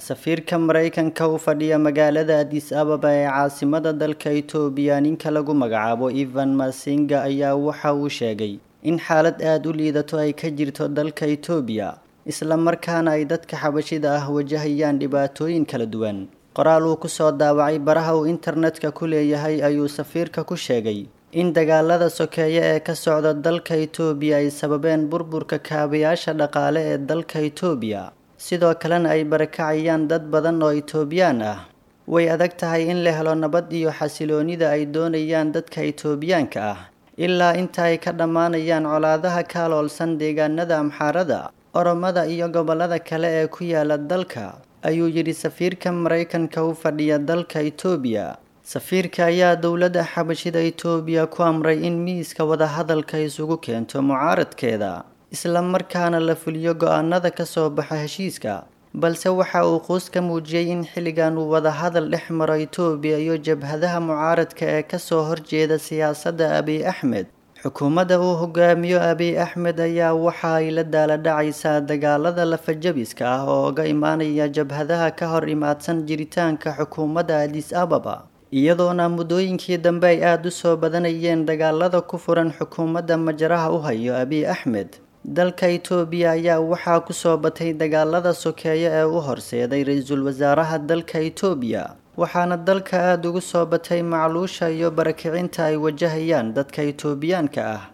safiirka maraykanka u fadhiya magaalada adis ababa ee caasimada dalka itoobiya ninka lagu magacaabo evan masinga ayaa waxa uu sheegay in xaalad aada u liidato ay ka jirto dalka itoobiya isla markaana ay dadka xabashida ah wajahayaan dhibaatooyin kala duwan qoraal uu kusoo daawacay baraha uu internetka ku leeyahay ayuu safiirka ku sheegay in dagaalada sokeeye ee ka socda dalka itoobiya ay sababeen burburka kaabayaasha dhaqaale ee dalka itoobiya sidoo kalena ay barakacayaan dad badan oo itoobiyaan ah way adag tahay in la helo nabad iyo xasiloonida ay doonayaan dadka itoobiyaanka ah ilaa inta ay ka dhammaanayaan colaadaha kaaloolsan deegaanada amxaarada oromada iyo gobollada kale ee ku yaala dalka ayuu yidhi safiirka maraykanka u fadhiya dalka itoobiya safiirka ayaa dowladda xabashida itoobiya ku amray in miiska wadahadalka isugu keento mucaaradkeeda isla markaana la fuliyo go-aanada ka soo baxa heshiiska balse waxa uu quus ka muujiyey in xilligan uu wadahadal dhex maro itoobiya iyo jabhadaha mucaaradka ee kasoo horjeeda siyaasadda abiy axmed xukuumadda uu hogaamiyo abiy axmed ayaa waxa ay la daaladhacaysaa dagaalada lafajabiska ah oo uga imaanaya jabhadaha ka hor imaadsan jiritaanka xukuumadda adis ababa iyadoona muddooyinkii dambe ay aada u soo badanayeen dagaalada ku furan xukuumadda majaraha u hayo abiy axmed dalka itoobiya ayaa waxaa kusoo batay dagaalada sokeeye ee u horseeday ra-iisul wasaaraha dalka itoobiya waxaana dalka aada ugu soo batay macluusha iyo barakicinta ay wajahayaan dadka itoobiyaanka ah